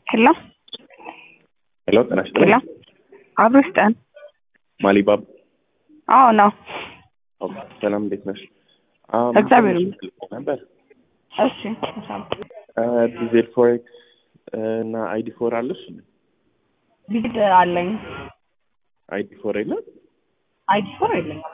ሄሎ ሄሎ ጤና ሄሎ ይስጥልኝ። አብሮ ስጠን። ማሊባብ አዎ ነው። ኦኬ፣ ሰላም እንዴት ነሽ? አም፣ እግዚአብሔር ትንሽ ልጠይቅ ነበር እሺ ዲዜል ፎሬክስ እና አይዲ ፎር አለሽ? ቢድ አለኝ። አይዲ ፎር የለም? አይዲ ፎር የለኝም።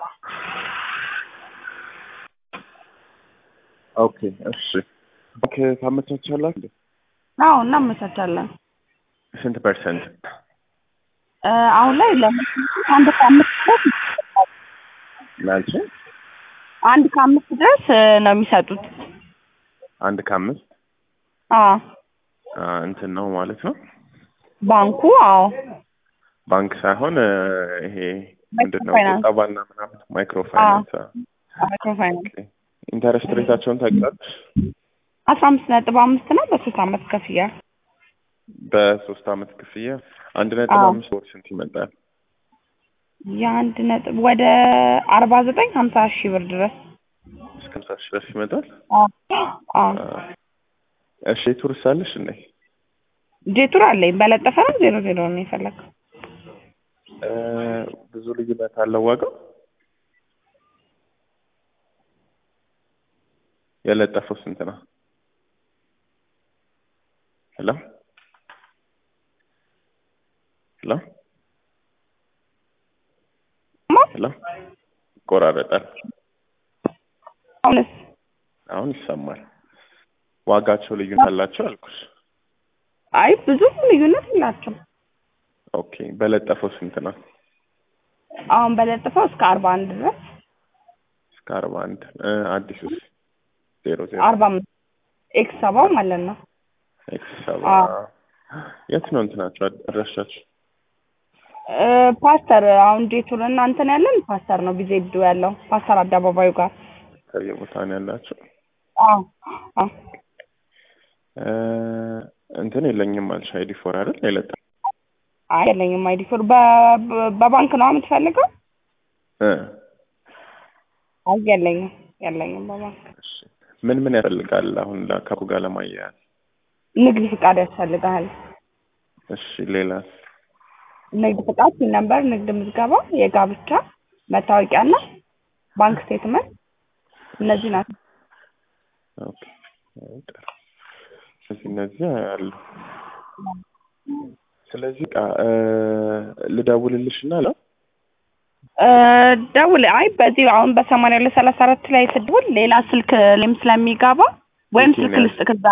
ኦኬ እሺ። ኦኬ ታመቻቻላችሁ? አዎ እናመቻቻለን። ስንት ፐርሰንት? እ፣ አሁን ላይ ለምሳሌ አንድ ከአምስት ድረስ ላንቺ አንድ ከአምስት ድረስ እ፣ ነው የሚሰጡት። አንድ ከአምስት አዎ አ፣ እንትን ነው ማለት ነው። ባንኩ አዎ ባንክ ሳይሆን እ፣ ይሄ ምንድን ነው ማይክሮፋይናንስ። ቁጠባና ምናምን ማይክሮ ፋይናንስ። ማይክሮፋይናንስ ኢንተረስት ሬታቸውን ታውቂያለሽ? አስራ አምስት ነጥብ አምስት ነው በሶስት አመት ከፍያ በሶስት አመት ክፍያ አንድ ነጥብ አዎ። አምስት ወር ስንት ይመጣል? የአንድ ነጥብ ወደ አርባ ዘጠኝ ሀምሳ ሺህ ብር ድረስ እስከ ሃምሳ ሺህ ድረስ ይመጣል። አዎ አዎ አ፣ እሺ ቱሪስት አለሽ እንዴ? ጄቱር አለኝ በለጠፈ ነው ዜሮ ዜሮ ነው የፈለግከው እ፣ ብዙ ልዩነት አለው ዋጋው? የለጠፈው ስንት ነው? ሄሎ ሄሎ ሄሎ ይቆራረጣል። አሁንስ አሁን ይሰማል። ዋጋቸው ልዩነት አላቸው አልኩሽ። አይ ብዙ ልዩነት የላቸው ኦኬ በለጠፈው ስንት ነው? አሁን በለጥፈው እስከ አርባ አንድ ድረስ እስከ አርባ አንድ አዲሱስ ዜሮ ዜሮ አርባ አምስት ኤክስ ሰባው ማለት ነው ኤክስ ሰባ አዎ። የት ነው እንትናቸው አድራሻቸው? እ፣ ፓስተር አሁን ጄቱር እና እንትን ያለን ፓስተር ነው ቢዜዱ ያለው ፓስተር አደባባዩ ጋር ከየቦታ ነው ያላቸው? አዎ አዎ እ፣ እንትን የለኝም አልሽ አይዲ ፎር አይደል? የለጠ አይ የለኝም አይዲ ፎር በ- በ- በባንክ ነው የምትፈልገው እ፣ አይ የለኝም የለኝም በባንክ እሺ ምን ምን ያስፈልጋል አሁን ከቡ ጋር ለማያያዝ? ንግድ ፍቃድ ያስፈልግሃል እሺ ሌላስ? ንግድ ፍቃድ ሲል ነበር ንግድ ምዝገባ የጋብቻ መታወቂያና ባንክ ስቴትመንት እነዚህ ናቸው ኦኬ አይ፣ ጥሩ። ስለዚህ እነዚህ አሉ። ስለዚህ ቃ ልደውልልሽ እና ለ እ፣ ደውል አይ በዚህ አሁን በሰማንያ ሁለት ሰላሳ አራት ላይ ስደውል ሌላ ስልክ ላይም ስለሚገባ ወይም ስልክ የትኛው? ልስጥ ከዛ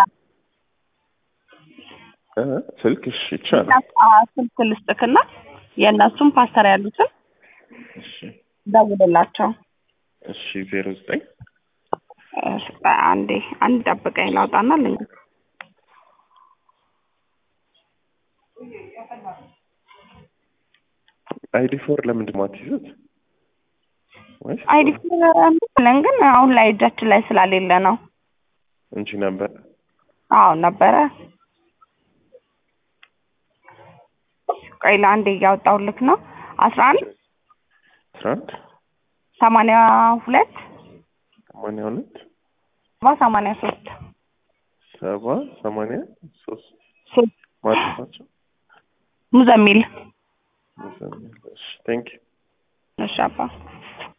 እ፣ ስልክ እሺ ይቻላል። አ- ስልክ ልስጥክና የእነሱም ፓስተር ያሉትን እሺ ደውልላቸው እሺ ዜሮ ዘጠኝ እሺ፣ አንዴ አንድ ጠብቀኝ ላውጣና ልኝ አይዲ ፎር ለምንድን ነው የማትይዙት? ወይስ አይዲ ለን ግን አሁን ላይ እጃችን ላይ ስላሌለ ነው እንጂ ነበር። አዎ ነበረ ቆይ ለአንዴ እያወጣሁልክ ነው አስራ አንድ አስራ አንድ ሰማንያ ሁለት ሰማንያ ሁለት ሰባ ሰማንያ ሶስት ሰባ ሰማንያ ሶስት ሶስት ማለት ናቸው። ሙዘሚል ቴንክ ዩ እሺ አባ